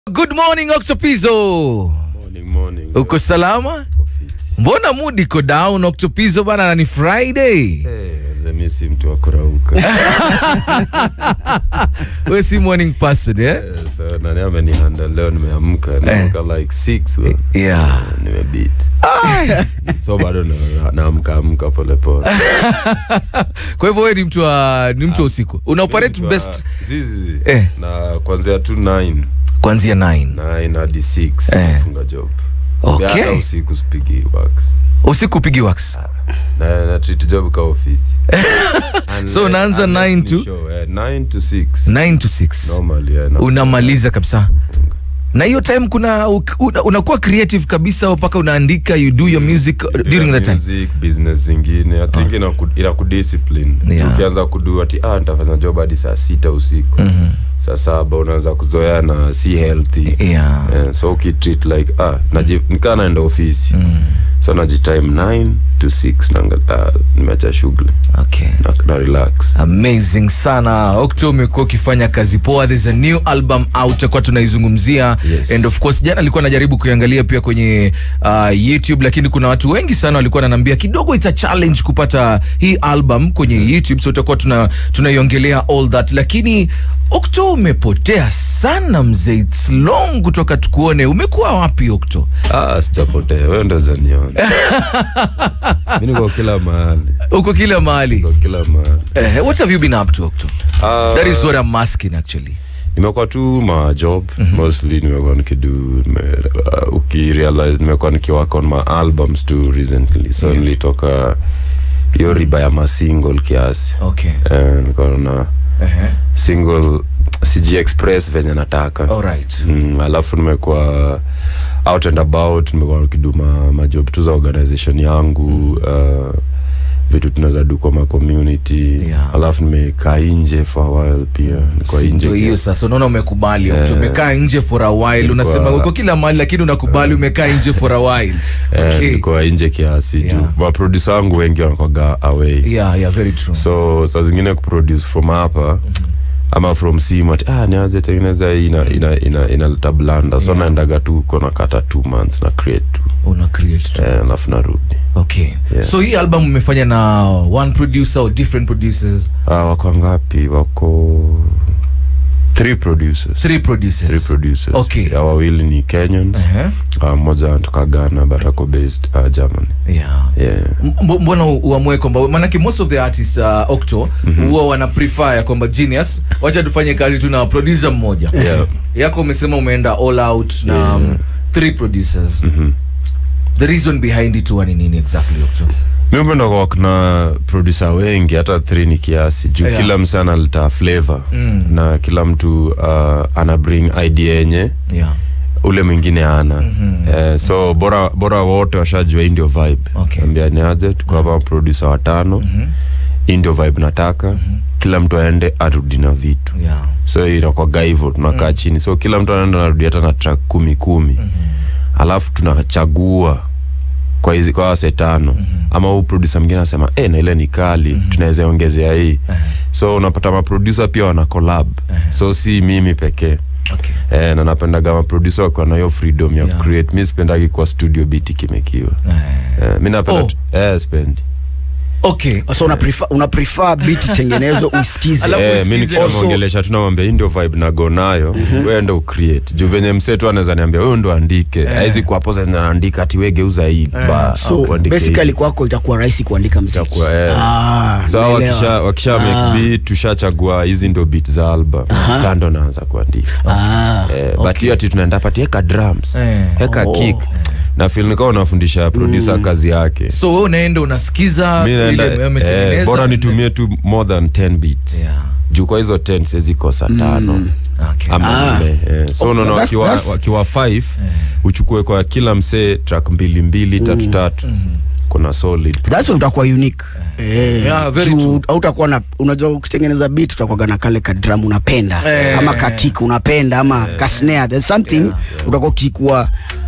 Good morning Octopizo. Morning, morning. Uko salama? Uko fit. Mbona mood iko down Octopizo bana na ni Friday. Eh, wazee mi si mtu wa kurauka. Wewe si morning person eh? Eh, so nani amenihandle leo nimeamka nimeamka like 6 bro. Yeah. Eh, nimebeat. So bado na- naamka amka pole pole. Kwa hivyo wewe ni mtu wa ni mtu wa usiku. Una operate Mtu wa- best Zizi. Eh. Na kuanzia tu 9 kuanzia 9. 9 hadi 6 Eh. nafunga job. Okay. Hata usiku sipigi wax. Usiku upigi wax. Na na treat job ka ofisi. So unaanza Unless 9 ni to? show, eh, 9 to 6. 9 to 6. Normally, eh, na- Unamaliza kabisa. Na hiyo time kuna una- unakuwa creative kabisa mpaka unaandika you do your music uh, during that time. music business zingine i think inaku- inakudiscipline Yeah. ukianza kudu ati ah nitafanya job hadi saa sita usiku saa saba unaanza kuzoea na si healthy Yeah. Eh, so ukitreat like ah naji- nikaa naenda ofisi so najitime 9 to 6 naanga- ah, nimeacha shughuli Okay. na, na relax amazing sana okto umekuwa ukifanya kazi poa there's a new album out takuwa tunaizungumzia Yes. and of course jana alikuwa najaribu kuiangalia pia kwenye uh, youtube lakini kuna watu wengi sana walikuwa nanambia kidogo it's a challenge kupata hii album kwenye youtube so tutakuwa tuna tunaiongelea all that lakini okto umepotea sana mzee its long kutoka tukuone umekuwa wapi okto ah sijapotea wewe ndo zaniona mi niko kila mahali uko kila mahali niko kila mahali eh, what have you been up to okto Ah, that is what I'm asking actually nimekuwa tu ma job mostly nimekuwa nikidu nime, uh, ukirealize nimekuwa nikiwork on my albums tu recently so Yeah. nilitoka hiyo riba ya masingle kiasi okay Eh, niko na uh-huh. single siji express venye nataka all right mm, alafu nimekuwa out and about nimekuwa nikidu ma, majob tu za organization yangu uh, vitu tunaweza du kwa ma community Yeah. alafu nimekaa nje for a while pia niko Si nje ndio hiyo sasa unaona umekubali yeah. umekaa nje for a while unasema uko kila mahali lakini unakubali umekaa nje for a while Eh, okay. nilikuwa nje kiasi Yeah. juu maprodusa wangu wengi wanakwaga away yeah, yeah, very true so saa zingine kuproduce from hapa ama from simu ati ah, nianze tengeneza hii ina, ina, ina, inaleta blanda so Yeah. naendaga tu kona kata two months na create tu una create tu eh, alafu narudi okay Yeah. so hii album umefanya na one producer or different producers ah, wako ngapi wako three producers three producers three producers Okay. ya wawili ni kenyans uh-huh. uh, mmoja anatoka ghana but ako based uh, germany yeah yeah. M- mbona u- uamue kwamba manake most of the artists uh, octo huwa wana prefer ya kwamba genius wacha tufanye kazi tu na producer mmoja Yeah. yako umesema umeenda all out na um, three producers the reason behind it huwa ni nini exactly octo mi upenda kuwork na producer wengi hata three ni kiasi juu Yeah. kila mse analeta flavor mm. na kila mtu uh, ana bring idea yenye yeah ule mwingine ana mm-hmm. eh, so bora bora wote washajua hii ndio vibe Okay. ambia ni aje tuko hapa producer watano mm-hmm. hii ndio vibe nataka mm-hmm. kila mtu aende arudi na vitu yeah so inakwaga hivo tunakaa mm. chini so kila mtu anaenda narudi hata na track kumi kumi mm-hmm. alafu tunachagua kwa hizi kwa wase tano mm-hmm. ama huu producer mwingine anasema e, na ile ni kali mm-hmm. tunaweza ongezea hii so unapata maproducer pia wana collab so si mimi pekee okay Eh, na napendaga maproducer wakiwa na hiyo freedom ya Yeah. create mi sipendagi kwa studio biti kimekiwa eh, mi napenda Oh. tu- eh, spendi okay so una prefer, una prefer beat tengenezo usikize Alafu Eh, mi usikize. nikishamwongelesha tu namwambia hii ndio vibe nago nayo wewe ndo ucreate juu venye msetu anaweza niambia wewe ndo andike haizi kuwa posa zinaandika ati we geuza hii ba so au kuandike basically hii. kwako itakuwa rahisi kuandika mziki Itakuwa, eh. Ah, so naelewa. wakisha, wakisha make beat tushachagua hizi ndo beat za album saa ndo naanza kuandika Ah, eh, but hiyo ati tunaenda pati eka drums Eh. eka Oh. kick na feel nikawa unafundisha producer kazi yake so wewe unaenda unasikiza mi naenda ile eh, umetengeneza bora nitumie tu more than 10 beats Yeah. juu kwa hizo 10 siwezi kosa tano okay ama Ah. nne eh. so unaona that's- wakiwa, that's- wakiwa five uchukue kwa kila msee track mbili mbili tatu tatu kuna solid that's why utakuwa unique Eh, Yeah, very juu true. hautakuwa na unajua ukitengeneza beat utakuwaga na kale ka drum unapenda Eh. ama ka kick unapenda ama ka snare there's something utakuwa ukikuwa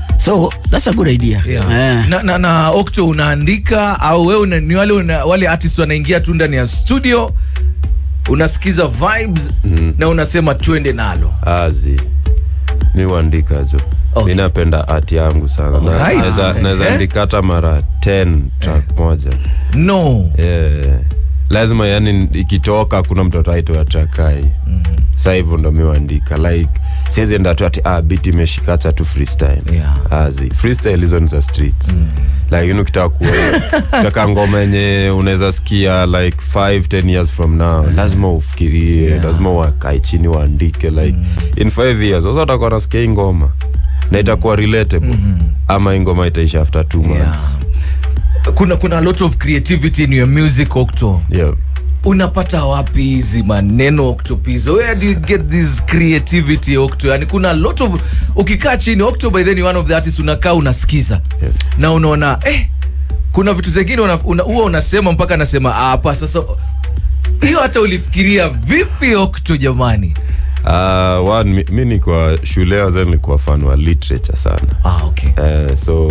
so that's a good idea Yeah. Eh. na, na, na okto unaandika au wewe una, ni wale, una, wale artist wanaingia tu ndani ya studio unasikiza vibes mm. na unasema twende nalo azi mi huandika jo Okay. mi napenda art yangu sana Na- Alright. naweza- naweza Eh. andika hata mara 10 track moja no yeah. lazima yani ikitoka kuna mtoto aitoa trakai sa hivyo ndo miwaandika like siwezi enda tu ati ah, bit imeshikacha tu freestyle Yeah. azi freestyle hizo ni za streets lakini ukitaka kutaka ngoma yenye unaweza sikia like 5 10 years from now lazima ufikirie Yeah. lazima wakae chini waandike like in 5 years sasa utakuwa nasikia hii ngoma na itakuwa relatable ama hii ngoma itaisha after 2 months yeah. kuna kuna a lot of creativity in your music octo yeah. unapata wapi hizi maneno octopizo where do you get this creativity octo yani kuna a lot of ukikaa chini octo by then one of the artists unakaa unasikiza Yeah. na unaona eh kuna vitu zingine una- una- huwa unasema mpaka nasema "Ah, hapa sasa hiyo hata ulifikiria vipi octo jamani Uh, one, mi, mi ni kwa shule waza nilikuwa fan wa literature sana ah, okay. uh, so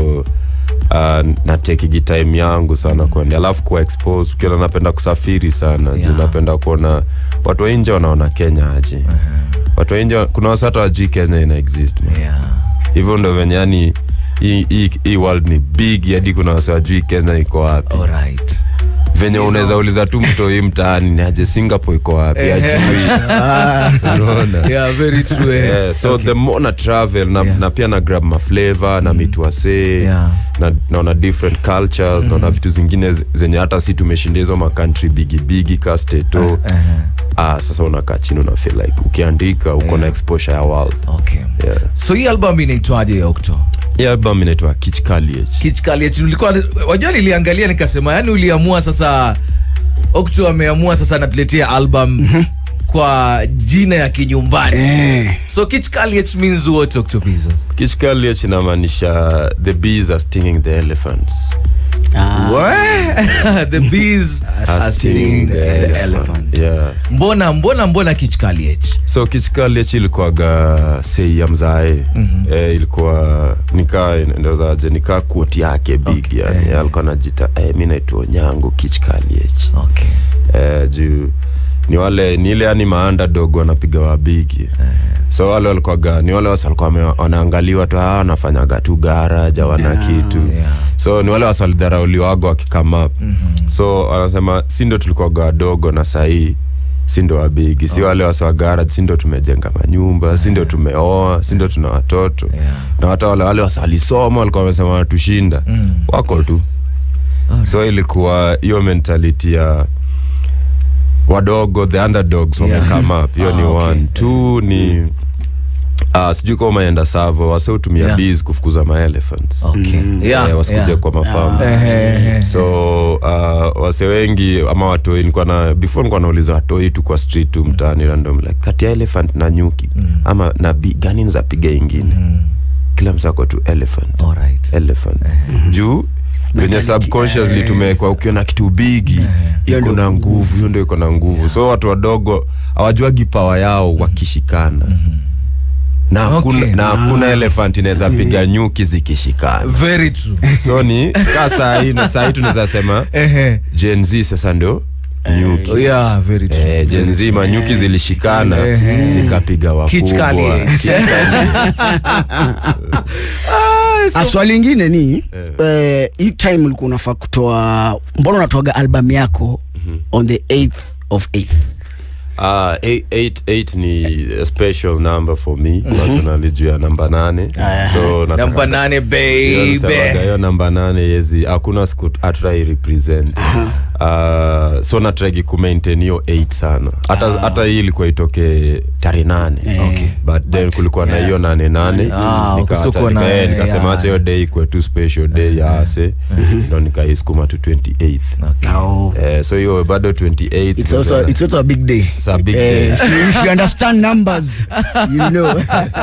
uh, natekigi time yangu sana kwani alafu kuwa expose ukiona napenda kusafiri sana Yeah. juu napenda kuona watu wa nje wanaona kenya aje watu wa nje kuna wasata wajui kenya ina exist man. yeah. hivyo ndo venye yani hii- hii hii world ni big hadi kuna wasa wajui kenya iko wapi Alright. venye unaweza uliza tu mtoi mtaani ni aje singapore iko wapi Ehe. ajui unaona yeah, very true eh. yeah, so Okay. the more na travel na, Yeah. na pia na grab maflavor na meet wasee Yeah. na naona different cultures naona vitu zingine z- zenye hata si tumeshinda hizo makantri bigi bigi ka steto ah, sasa unakaa chini una feel like ukiandika uko na exposure ya world okay. yeah. so hii album inaitwaje octo hii album inaitwa kichkaliech kichkaliech ulikuwa wajua niliangalia nikasema yani uliamua sasa okto ameamua sasa anatuletea album kwa jina ya kinyumbani Eh. so kichkaliech means what octopizo kichkaliech inamaanisha the bees are stinging the elephants the bees are stinging the elephant yeah. mbona mbona mbona kichkaliech so kichkaliech ilikuwaga sei ya mzae mm-hmm. eh, ilikuwa nikaa ndozaje nikaa kuoti yake big okay. yani Eh. alikuwa najita eh, mi naitwa nyango kichkaliech okay eh, juu ni wale ni ile yani maandadog wanapiga wabigi so wale walikuwaga ni wale wasa walikuwa wame- wanaangaliwa tu ah, wanafanyaga tu garaja wana Yeah, kitu yeah. so ni wale wasa walidharauliwaga wakikama up mm-hmm. so wanasema si ndo tulikuwaga wadogo na sahii si ndo wabigi si wale wasa wa garage si ndo tumejenga manyumba si ndo tumeoa si ndo tuna watoto Yeah. na hata wale wale wasa walisoma walikuwa wamesema wanatushinda Mm. wako tu so ilikuwa hiyo mentality ya wadogo the underdogs Yeah. wamekama up hiyo Ah, ni okay. one two ni uh, sijui kama umeenda savo wase hutumia Yeah. bees kufukuza maelephants okay yeah, Eh, wasikuje yeah. kwa mafamu Ehe. so uh, wase wengi ama watoi nilikuwa na before nilikuwa nauliza watoi tu kwa street tu mtaani random like kati ya elephant na nyuki ama na bi gani nizapiga ingine kila msako tu elephant Alright. elephant juu venye subconsciously tumewekwa ukiona kitu bigi iko na nguvu hiyo ndio iko na nguvu so watu wadogo hawajuagi pawa yao wakishikana na hakuna Okay. na hakuna elephant inaweza piga nyuki zikishikana very true so ni ka sahii na sahii tunaweza sema Ehe. Gen Z sasa ndio nyuki yeah very true Eh, Gen Z manyuki zilishikana Ehe. zikapiga wakubwa Kichkali. Ah, so- Ah, swali ingine ni eh, hii time ulikuwa unafaa kutoa mbona unatoaga album yako on the 8th of 8th Ah, eight, eight, eight ni a special number for me personally juu ya namba nane so nataka- namba nane Hiyo nisemaga, baby hiyo namba nane yezi hakuna siku atrai represent uh, so natragi kumaintain hiyo 8 sana hata hata hii ilikuwa itoke tarehe nane Okay. but then kulikuwa na hiyo nane nane Ah, Nikaacha- kusuko na- nika- eh, nikasema yeah. acha hiyo day ikwe tu special day ya ase ndo nikaiskuma tu 28th Now, Eh, so hiyo bado 28th it's also, ndio it's also a big day It's a big Eh, day. if you- if you understand numbers you know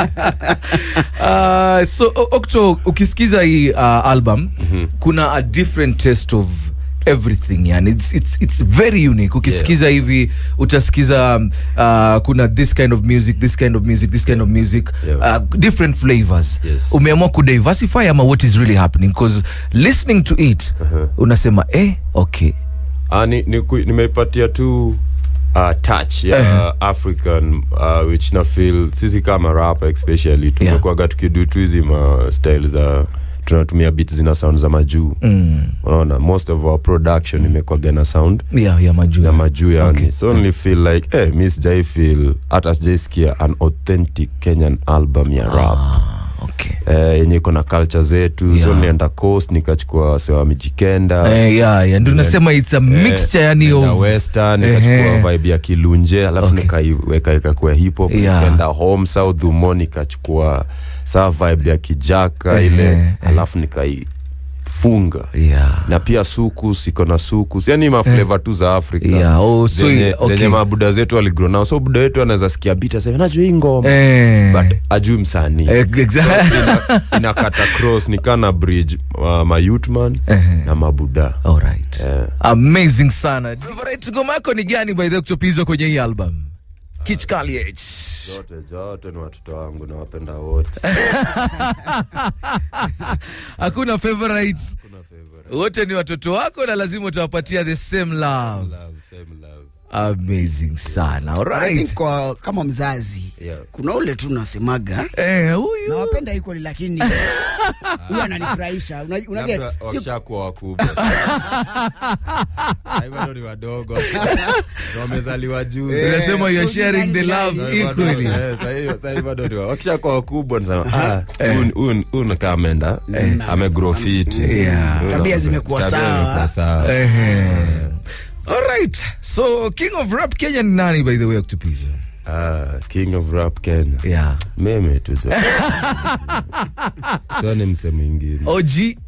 Uh, so O- okto ukisikiza hii uh, album kuna a different taste of everything yani it's, it's, it's very unique ukisikiza hivi utasikiza um, uh, kuna this kind of music this kind of music this kind of music Yeah. uh, different flavors Yes. umeamua kudiversify ama what is really happening because listening to it unasema eh okay Ah, ni, ni, ku- nimeipatia tu uh, touch ya Eh. african uh, which na feel sisi kama rapa especially tumekuaga tukidu tu hizi ma style za tunatumia bit zina sound za majuu Mm. unaona most of our production imekwaga na sound Yeah, yeah, majuu. ya majuu yani Okay. so only feel like eh, mi sijai feel hata sijaisikia an authentic kenyan album ya rap Ah, okay. eh, yenye iko na culture zetu Yeah. so nilienda coast nikachukua sewa mijikenda Eh, yeah, yeah. Ndio nasema it's a mixture yani na of western Ehe. nikachukua vibe ya kilunje alafu Okay. nikaiweka ikakuwa hip hop Yeah. nikaenda home south humo nikachukua saa vibe ya kijaka Ehe, ile ehe. alafu nikaifunga yeah. na pia sukus iko na sukus yani mafleva tu za afrika Yeah, oh, so zenye, okay. zenye mabuda zetu waligro nao so buda wetu anaweza sikia bit aseme najua hii ngoma Eh. but ajui msanii Eh, exactly. ina, inakata cross nikana bridge uh, mayutman Ehe. na mabuda Alright. Eh. amazing sana favorite ngoma yako ni gani by the way kutopizo kwenye hii album Kitch Kaliech. zote zote ni watoto wangu nawapenda wote hakuna favorite Kuna favorite. wote ni watoto wako na lazima utawapatia the same love Love, same love. amazing sana I think alright kwa kama mzazi Yeah. kuna ule tu nasemaga eh huyu nawapenda equally lakini huyu ananifurahisha Una- una get? Labda Si- wakishakuwa wakubwa Sasa bado ni wadogo Ndio wamezaliwa juzi Eh, unasema you are so sharing the nani- love nani- Sasa bado- equally eh, sasa hiyo- sasa hivi bado ni wa- wakishakuwa wakubwa nasema ah, huyu- huyu- huyu ni kama ameenda amegrow fit Yeah. Huyu Tabia na- zimekuwa tabia sawa. zimekuwa sawa Ehe. alright so king of rap kenya ni nani by the way kutupizo Ah, king of rap kenya yeah meme tu jo so ni mse mwingine og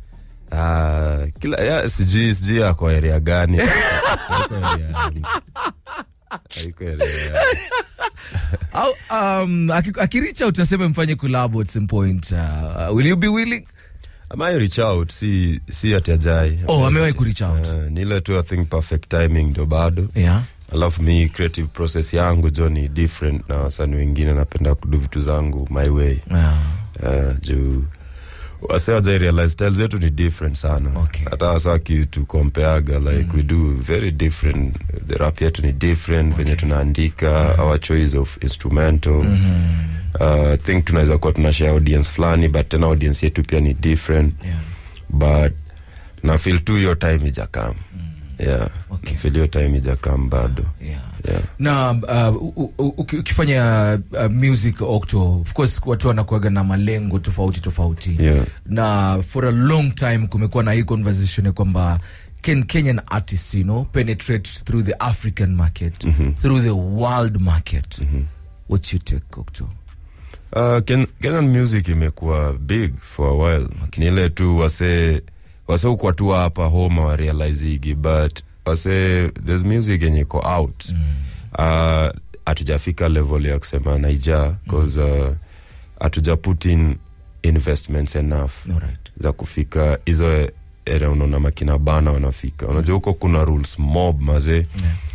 Ah, kila ya, sijui sijui ako area gani Haiko area gani. Haiko area gani. au um, aki- akiricha utasema mfanye collab at some point uh, will you be willing Ama reach out si si ati ajai oh amewahi kureach out Ah, ni ile tu i think perfect timing ndo bado yeah alafu mi creative process yangu jo ni different na wasanii wengine napenda kudu vitu zangu my way yeah. uh, juu wase wajai realize style zetu ni different sana Okay. hata wasa kitu compareaga like we do very different the rap yetu ni different venye tunaandika our choice of instrumental uh, I think tunaweza kuwa tuna share audience fulani but tena audience yetu pia ni different Yeah. but na feel tu hiyo time ijakam yeah Okay. feel hiyo time ijakam bado Yeah. yeah na uh, u- u- uki- ukifanya uh, music octo of course watu wanakuaga na malengo tofauti tofauti Yeah. na for a long time kumekuwa na hii conversation ya kwamba can kenyan artists you know penetrate through the african market through the world market what's your take octo Uh, Ken, Kenyan music imekuwa big for a while ni ile tu wase wase ukwa tu hapa home warealizigi but wase there's music yenye iko out uh, hatujafika level ya kusema naija cause uh, hatuja put in investments enough alright za kufika hizo area unaona makina bana wanafika unajua huko kuna rules mob mazee Yeah.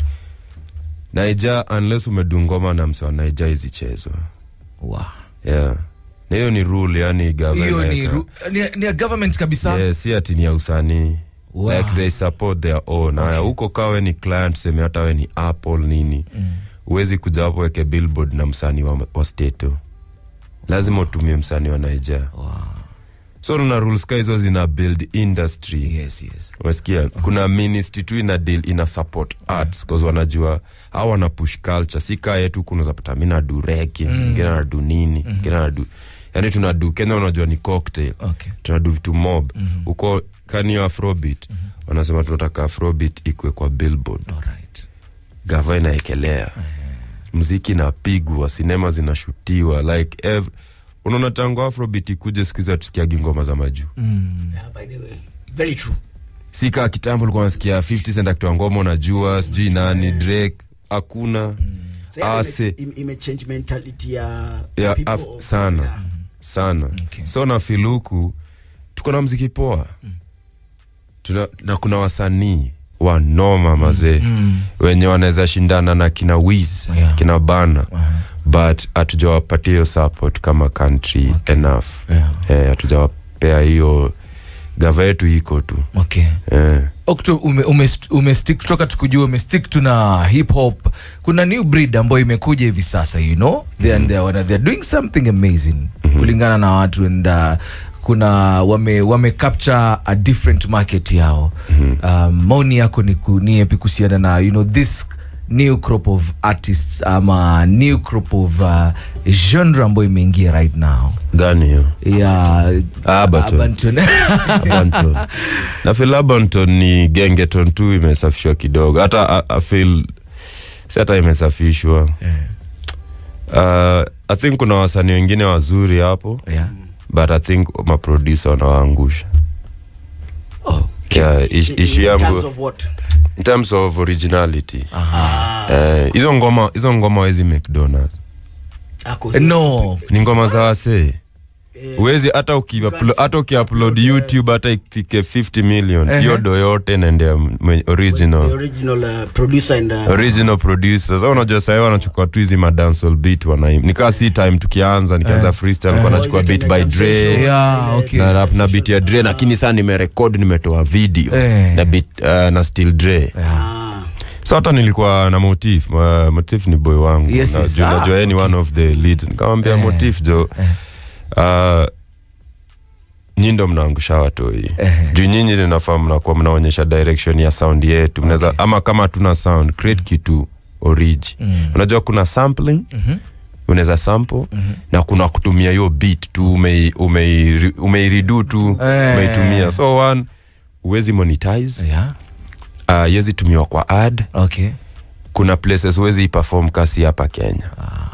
naija unless umedungoma na mse wa naija izichezwa wow. yeah na hiyo ni rule yani hiyo government ni, ru- ni, ni ya government kabisa yeah, si ati ni ya usanii Wow. like they support their own haya huko kawe ni client seme hata we ni apple nini huwezi kuja hapo weke billboard na msanii wa, wa stato lazima utumie msanii wa naija wow. so na rules ka hizo zina build industry yes yes umesikia kuna ministry tu ina deal ina support arts cause wanajua au wana push culture si kaa yetu kuna zapata mi nadu rege mwingine anadu nini mwingine anadu yani tunadu kenya unajua ni cocktail okay tunadu vitu mob huko kanio afrobit wanasema tunataka afrobit ikwe kwa billboard alright gava inaekelea mziki inapigwa sinema zinashutiwa like ev unaona tangu afrobit ikuje siku hizi hatusikiagi ngoma za majuu Yeah, by the way. Very true. si kaa kitambo ulikuwa nasikia 50 cent akitoa ngoma unajua sijui nani drake hakuna Sasa ase ime- ime- imechange mentality ya ya people af, of- sana yeah. sana Okay. so na filuku tuko na mziki poa Tuna, na kuna wasanii wanoma mazee wenye wanaweza shindana na kina wiz Yeah. kina bana but hatujawapatia hiyo support kama country enough Yeah. Eh, hatujawapea hiyo gava yetu iko tu okay eh. Okto, ume, ume, ume stick toka tukujua ume stick tu na hip hop kuna new breed ambayo imekuja hivi sasa you know they are, they are, they are doing something amazing kulingana na watu and uh, kuna wame, wame capture a different market yao um, maoni yako ni, ku, ni yapi kuhusiana na you know this new crop of artists ama new crop of uh, genre ambayo imeingia right now gani hiyo ya Abaton. Abaton. Abanton. na feel Abanton ni gengeton tu imesafishwa kidogo hata I- I feel si hata imesafishwa uh, i think kuna wasanii wengine wazuri hapo yeah. but i think maproducer wanawaangusha oh. yeah, ish, In- ishu in terms yangu of what? in terms of originality Eh, hizo ngoma hizo ngoma wezi mcdonalds Ako zi- no ni ngoma za wasee uwezi hata ukiuplo- hata ukiupload youtube hata ifike 50 million hiyo Ehe. do yote naendea mwenye- The original original uh, producer and uh, original producer sasa unajua sahii wanachukua tu hizi madancehall beat wanaim nikaa si time tukianza nikaanza freestyle nilikuwa nachukua beat by Dre yeah, okay. na rap na beat ya Dre lakini saa nimerekod nimetoa video Eh. na beat uh, na still Dre ah, so hata nilikuwa na motif uh, motif ni boy wangu Yes, Na yes. juu Ah, najua yeye ni one of the leads nikamwambia Eh. motif jo uh, nyi ndo mnaangusha watoi Eh. juu nyinyi linafaa mnakuwa mnaonyesha direction ya sound yetu mnaweza ama kama hatuna sound create kitu origi unajua kuna sampling unaweza sample na kuna kutumia hiyo beat tu umei- umei- umeiridu tu Eh. umeitumia so one uwezi monetize yeah. uh, yezi tumiwa kwa ad okay kuna places huwezi iperform kasi hapa kenya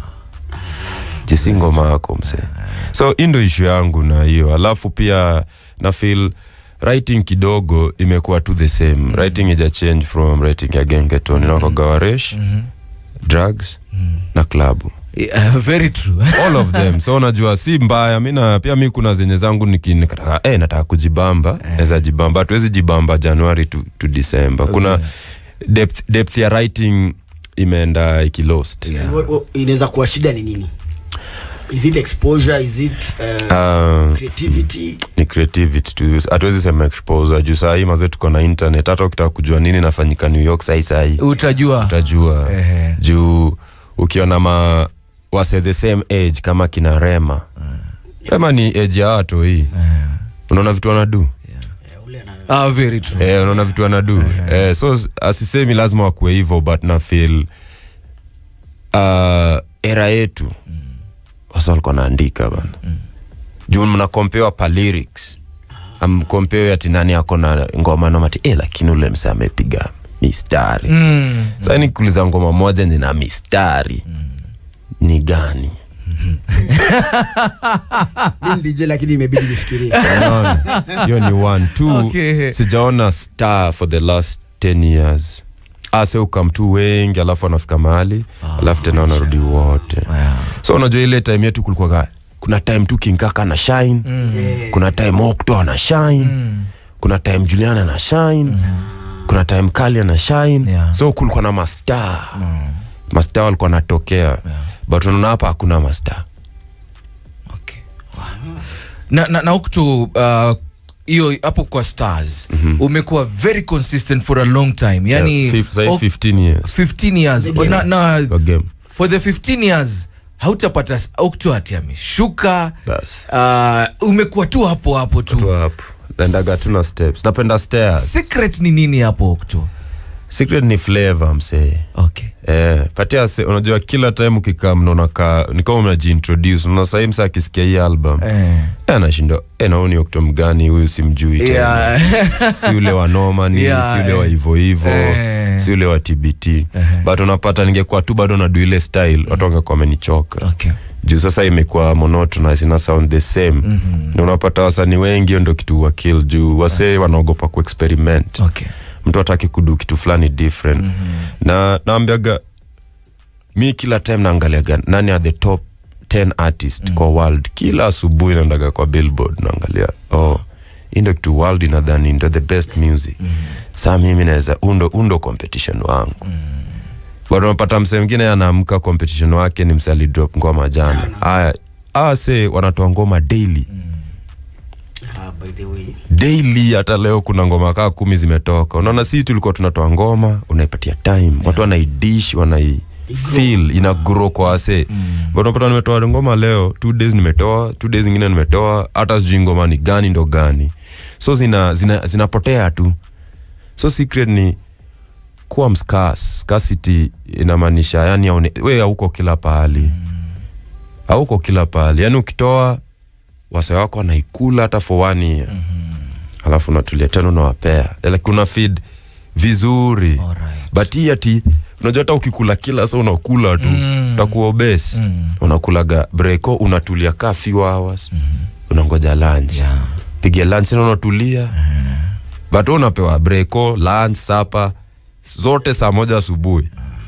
jisi ngoma yako mse so hii ndo ishu yangu na hiyo alafu pia na feel writing kidogo imekuwa tu the same writing ija change from writing ya gengeton inakogawaresh drugs na klabu yeah, very true all of them so unajua si mbaya mi na pia mi kuna zenye zangu niki- nikataka eh, nataka kujibamba naweza jibamba hatuwezi jibamba januari to, to december kuna depth, depth ya writing imeenda ikilost Yeah. what- what- inaweza kuwa shida ni nini is it exposure is it uh, uh, creativity ni creativity tu hatuwezi sema exposure juu sahii maze tuko na internet hata ukitaka kujua nini nafanyika new york sahii sahii utajua utajua Ehe. juu ukiona ma wase the same age kama kina rema rema ni age ya watu hii unaona vitu wanadu Eh, ule ana- ah, very true eh, unaona vitu wanadu eh, so s- asisemi lazima wakuwe hivyo but na feel uh, era yetu wasa walikuwa naandika bana juu mnakompewa pa lyrics amkompewa ati nani ako na ngoma nomati eh, lakini ule mse amepiga mistari mm. sasa nikuuliza ngoma moja nina mistari ni gani mi ni DJ lakini imebidi nifikirie Unaona? hiyo ni one two Okay. sijaona star for the last 10 years ase ukamtu wengi alafu anafika mahali alafu tena wanarudi wote yeah. so unajua ile time yetu kulikuwa kuna time tu kinkaka na shine Eh, kuna time okto ana shine kuna time julian ana shine kuna time kali ana shine Yeah. so kulikuwa na mastar mastar walikuwa natokea but unaona hapa hakuna mastar okay. wow. na, na, na uktu uh, hiyo hapo kwa stars umekuwa very consistent for a long time yani Yeah, fif- sahi ok- 15 years 15 years na, na kwa game for the 15 years hautapata s- okto ati ameshuka bas uh, umekuwa tu hapo hapo tu tu hapo naendaga tu na steps napenda stairs secret ni nini hapo okto secret ni flavor msee okay Eh, patia se, unajua kila time ukikaa mnaona ka nikama unajiintroduce unaona sahii msa akisikia hii album eh. eh, anashinda eh, naoni okto mgani huyu simjui tena. yeah. si ule wa nomani Yeah, si ule eh. wa hivo hivo Eh. si ule wa tbt but unapata ningekuwa tu bado nadu ile style watu wangekuwa wamenichoka okay. juu sasa imekuwa monotonous ina sound the same mm-hmm. na unapata wasani wengi hiyo ndo kitu wa kill juu wasee wanaogopa kuexperiment Okay. mtu ataki kudu kitu fulani different mm-hmm. na naambiaga mi kila time naangaliaga nani are the top 10 artist mm. kwa world kila asubuhi naendaga kwa billboard naangalia oh hii ndo kitu world inadhani ndo the best music mm. saa mimi naweza undo undo competition wangu mm. but unapata msee mwingine anaamka competition wake ni msee alidrop ngoma jana haya aa se wanatoa ngoma daily ah, by the way daily hata leo kuna ngoma kaa kumi zimetoka unaona si tulikuwa tunatoa ngoma unaipatia time watu wanaidish wanai feel ina grow kwa wase but unapata nimetoa ngoma leo two days nimetoa two days zingine nimetoa hata sijui ngoma ni gani ndo gani so zina zina zinapotea tu so secret ni kuwa mscarce scarcity inamaanisha yani haune- we hauko kila pahali hauko kila pahali yani ukitoa wase wako wanaikula hata for one year alafu unatulia tena unawapea like una feed vizuri Alright. but hii ati unajua hata ukikula kila sa unakula tu mm. utakuwa obes mm. unakulaga breko unatulia ka few hours mm. unangoja lunch Yeah. piga lunch tena unatulia mm. but wewe unapewa breko lunch sapa zote saa moja asubuhi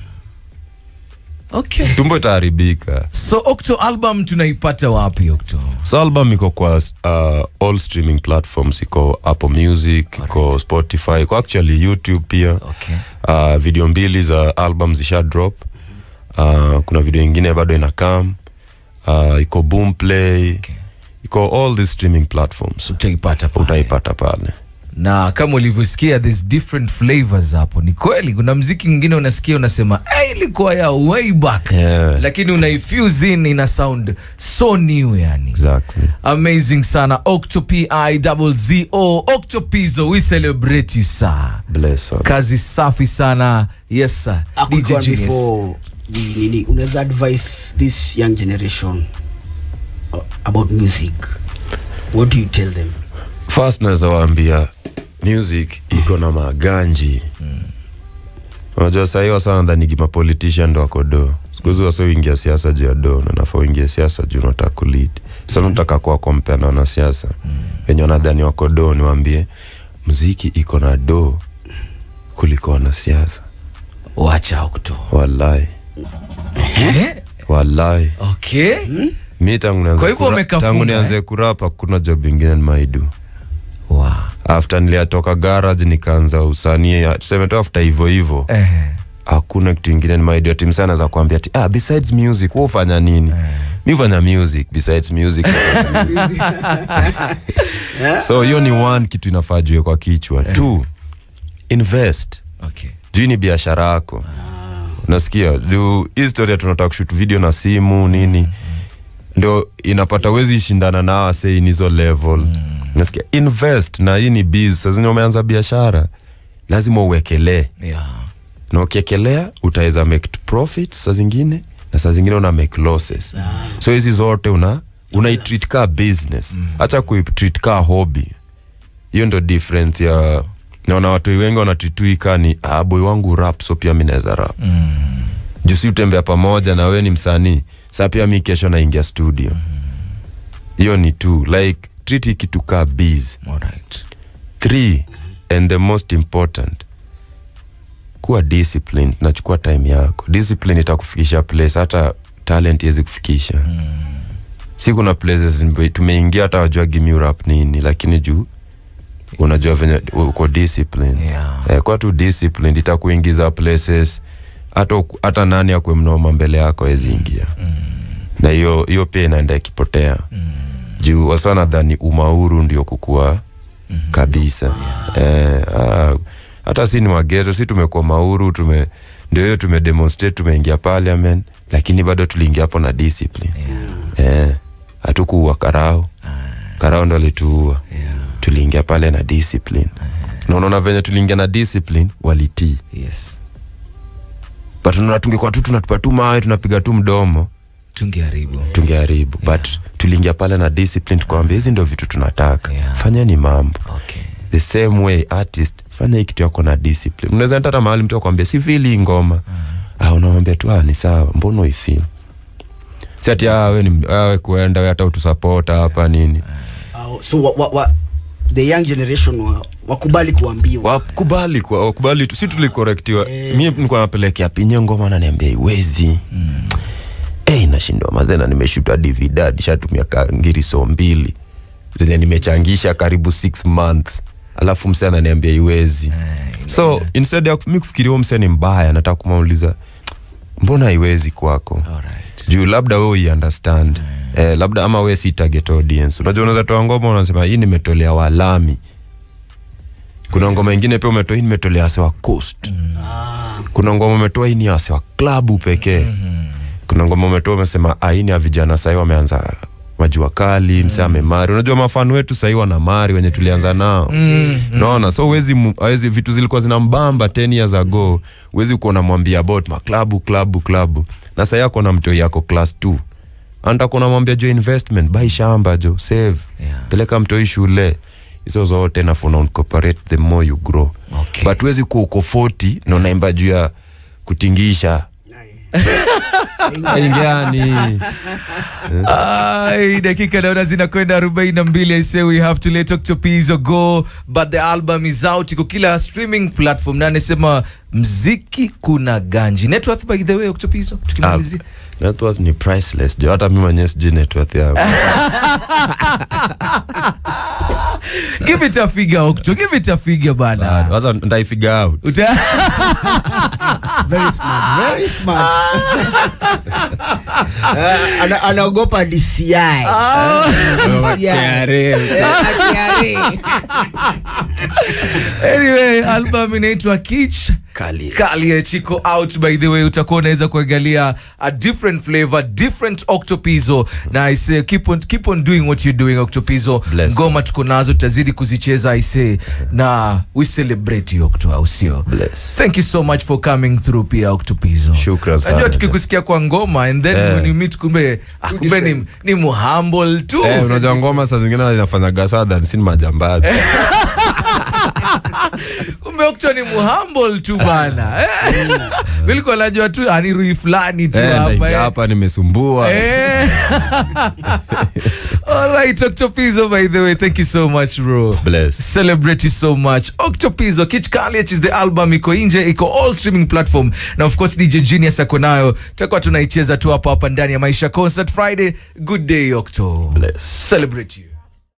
okay tumbo itaharibika so octo album tunaipata wapi octo so album iko kwa uh, all streaming platforms iko apple music iko spotify iko actually youtube pia okay uh, video mbili za album zisha drop uh, kuna video ingine bado ina kam uh, iko boomplay Okay. iko all these streaming platforms utaipata pale. utaipata pale na kama ulivyosikia there's different flavors hapo ni kweli kuna mziki mwingine unasikia unasema "Eh, ilikuwa ya way back Yeah. lakini unaifuse in ina sound so new yani exactly amazing sana octopi zo octopizo we celebrate you sir bless her. kazi safi sana yes sir A quick dj one genius before we nini unaweza advise this young generation uh, about music what do you tell them first naweza waambia music iko na maganji unajua sahii wasa nadhanigi mapolitician ndo wako do sikuhizi wasa uingia siasa juu ya do na nafaa uingie siasa juu unataka kulid sa nataka kuwa kompea na wanasiasa wenye wanadhani wako do niwaambie mziki iko na do kuliko wanasiasa wacha octo wallahi Eh, wallahi okay mi tangu nianze Kwa hivyo kura- umekafunga, tangu eh? nianze kurapa kuna job ingine nimaidu wow. after niliatoka garage nikaanza usanii tuseme tu after hivyo hivyo eh. hakuna kitu ingine nimaidia tim sana za kuambia ati ah, besides music wewe ufanya nini mi hufanya music besides music so hiyo ni one kitu inafaa jue kwa kichwa two invest okay juu ni biashara yako unasikia juu hii storia tunataka kushut video na simu nini ndo inapata wezi shindana na wasei nizo level nasikia invest na hii ni biz sazini umeanza biashara lazima uwekelee yeah. na ukiekelea utaweza make t- profit saa zingine na saa zingine una make losses so hizi zote una unaitreat ka business hacha kuitreat ka hobby hiyo ndo difference ya naona watu wengi wanatituika ni ah, boy wangu rap so pia mi naweza rap mm. juu si utembea pamoja na we ni msanii saa pia mi kesho naingia studio hiyo ni two like treat hii kitu ka biz Alright. three and the most important kuwa disciplined nachukua time yako discipline itakufikisha place hata talent iwezi kufikisha mm. si kuna places mbe- tumeingia hata wajua gimurap nini lakini juu unajua venye uko discipline Yeah. eh, kwa tu disciplined itakuingiza places hata uku- hata nani akwe mnoma mbele yako awezi ingia mm. na hiyo hiyo pia inaenda ikipotea mm. juu wasa nadhani umauru ndio kukua mm. kabisa eh, ah, hata si ni wageto si tumekuwa mauru tume ndio hiyo tumedemonstrate tumeingia parliament lakini bado tuliingia hapo na discipline yeah. eh, hatukuua karao karao ndo alituua Yeah. tuliingia pale na discipline na unaona venye tuliingia na discipline walitii yes but unaona tungekuwa tu tunatupa tu mawe tunapiga tu mdomo tungeharibu tungeharibu but tuliingia pale na discipline tukawambia hizi ndo vitu tunataka Yeah. fanyeni mambo okay the same way artist fanya hii kitu yako na discipline unaweza enda hata mahali mtu akwambia si fili hii ngoma ah, unamwambia tu ah, ni sawa mbona uifil si ati ah, we ni ah, we kuenda we hata utusapota hapa nini uh, so wa, wa, wa, the young generation wa, wakubali kuambiwa wakubali kwa wakubali tu si tulikorektiwa mi nilikuwa napelekea pinye ngoma naniambia iwezi mm. hey, nashindwa mazena nimeshuta dividad shatumia ngiriso mbili zenye nimechangisha karibu six months alafu mse ananiambia iwezi so instead ya mi kufikiria huo mse ni mbaya nataka kumuuliza mbona iwezi kwako alright juu labda we uiunderstand eh, labda ama we si target audience unajua unaweza toa ngoma unasema hii nimetolea walami kuna ngoma ingine pia umetoa hii nimetolea wase wa coast kuna ngoma umetoa hii ni wase wa klabu pekee kuna ngoma umetoa umesema "Ah, hii ni ya vijana sahii wameanza majua kali mse amemari unajua mafani wetu sahii wana mari wenye tulianza nao naona so wezi, wezi vitu zilikuwa zinambamba 10 years ago wezi kuwa unamwambia about maklabu klabu klabu na sahii ako na mtoi yako class 2 anataka unamwambia jo investment bai shamba jo save Yeah. peleka mtoi shule hizo zote nafuna incorporate the more you grow Okay. but wezi kuwa uko 40 na unaimba juu ya kutingisha ingiani Ai, dakika naona zinakwenda 42 i say we have to let Octopizo go but the album is out iko kila streaming platform na anasema mziki kuna ganji net worth by the way Octopizo tukimalizia net worth ni priceless jo hata mi mwenyewe sijui net worth yangu give it a figure Octo give it a figure bana sasa ndaifigure out Uta very smart very smart Eh, ana- anaogopa DCI DCI. Eh, KRA. anyway album inaitwa Kitsch Kali. Kali chiko out by the way utakuwa unaweza kuangalia a different flavor different octopizo na i say keep on, keep on doing what you're doing octopizo Bless. ngoma tuko nazo tutazidi kuzicheza i say na we celebrate you octo au sio Bless. thank you so much for coming through pia octopizo Shukran sana. najua tukikusikia kwa ngoma and then Eh. when you meet kumbe ah, kumbe ni, ni muhumble tu Eh, unajua ngoma saa zingine inafanya gasadhan sin majambazi kumbe okto ni muhumble tu bana Eh. vilikuwa najua tu anirui fulani tu Eh, hapa naingia eh. hapa nimesumbua Eh. All right, Octopizo, by the way, thank you so much, bro. Bless. Celebrate you so much. Octopizo, Kitch Kaliach is the album, iko nje, iko all streaming platform. Na of course DJ Genius ako nayo. Tutakuwa tunaicheza tu hapa hapa ndani ya Maisha Concert Friday. Good day, Octo. Bless. Celebrate you.